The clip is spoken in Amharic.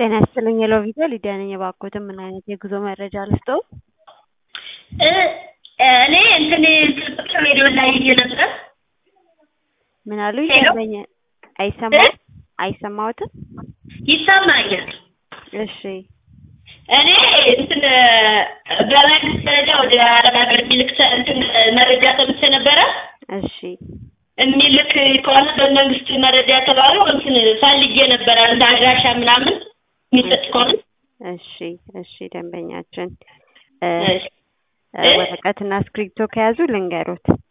ጤና ይስጥልኝ የሎቪዛ ሊዲያ ነኝ። እባክዎትን ምን አይነት የጉዞ መረጃ ልስጥዎ? እኔ እንትን ስልክ ሬዲዮ ላይ ይዤ ነበር። ምን አሉኝ? ሄሎ? ደንበኛ አይሰማም አይሰማዎትም? ይሰማኛል። እሺ እኔ እንትን በመንግስት ደረጃ ወደ አረብ ሀገር የሚልክ ሰ- እንትን መረጃ ሰምቼ ነበረ። እሺ የሚልክ ከሆነ በመንግስት መረጃ የተባሉ እንትን ፈልጌ ነበረ እንደ አድራሻ ምናምን የሚሰጥ ከሆነ እሺ እሺ ደንበኛችን እ እሺ። እ ወረቀትና እስክሪብቶ ከያዙ ልንገሮት